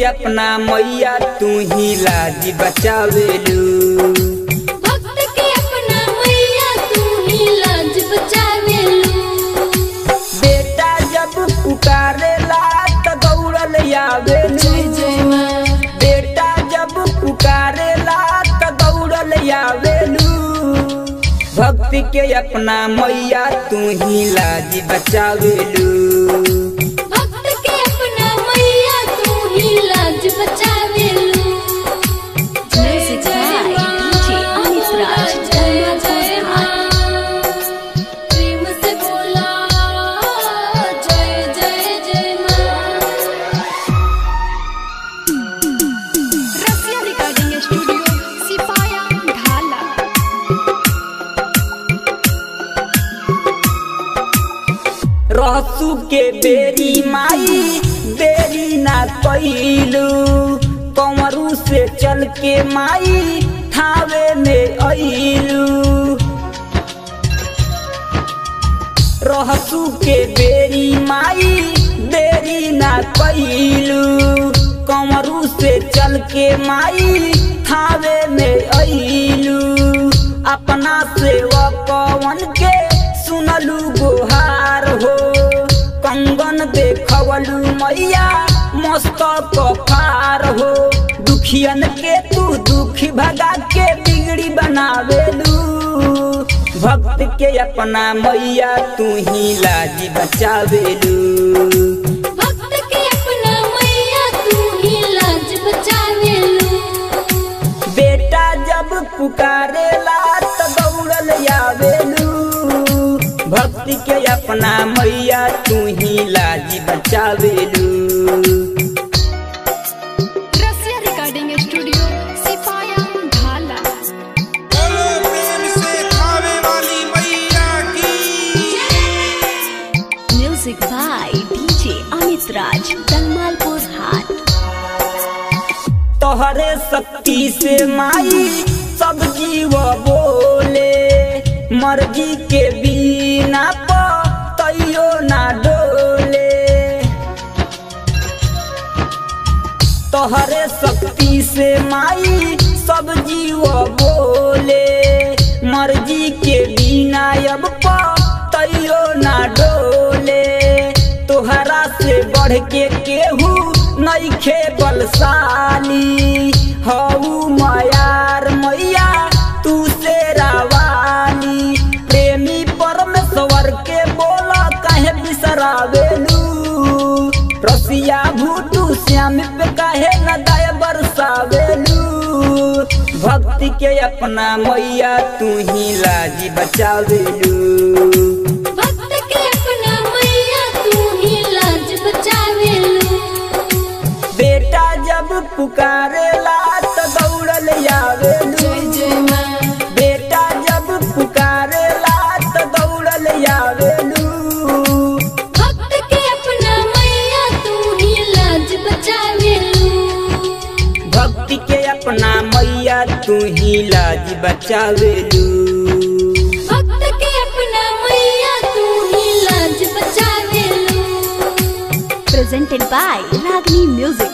अपना मैया तू ही लाज बचावेलू भक्त के अपना मैया तू ही लाज बचावेलू बेटा जब पुकारेला त दौड़ल आवेलू जय जय माँ बेटा जब पुकारेला त दौड़ल आवेलू भक्ति के अपना मैया तू ही लाज बचावेलू भक्त के अपना मैया तू ही लाज बचावेलू Music by DJ Amit Raj, Dharma Ghosh प्रेम से बोला जय जय जय माँ Rasia Recording Studio, Sipaya, Dhala. रहसू के बेरी माई देरी ना कैलू कंवरू से चल के माई थावे में अइलू रहसू के बेरी माई देरी ना कैलू कंवरू से चल के माई थावे में अइलू अपना सेवकवन के सुनलू गोहार हो कंगन देखवलू मैया मस्तक फार हो दुखियन के तू दुखी भगा के बिगड़ी बनावेलू भक्त के अपना मैया तू ही लाज बचावेलू भक्त के अपना मैया तू ही लाज बचावेलू बेटा जब पुकारेला त दौड़ल आवेलू भक्ति के अपना मैया तू ही लाज बचावेलू Rasia Recording Studio, Sipaya, Dhala. बोलो प्रेम से खावे वाली मैया की Music by DJ Amit Raj, Dalmalpur Hat. तोहरे शक्ति से माई सब जीव बोले मर्जी के बिना प तैयो ना डोले तोहरे शक्ति से माई सब जीव बोले मर्जी के बिना अब प तैयो ना डोले तोहरा से बढ़ के केहू नइखे बलशाली हऊ मयार मैया तू से रावाली प्रेमी परमेश्वर के बोला काहे बिसरावेलू रसिया भूटू श्याम पे काहे न दया बरसावेलू भक्ति के अपना मैया तू ही लाज बचावेलू भक्त के अपना मैया तू ही लाज बचावेलू बेटा जब पुकारेला त दौड़ल आवेलू जय जय माँ बेटा जब पुकारेला त दौड़ल आवेलू भक्त के अपना मैया तू ही लाज बचावेलू भक्ति के अपना मैया तू ही लाज बचावेलू भक्त के अपना मैया तू ही लाज बचावेलू Presented by Ragini Music.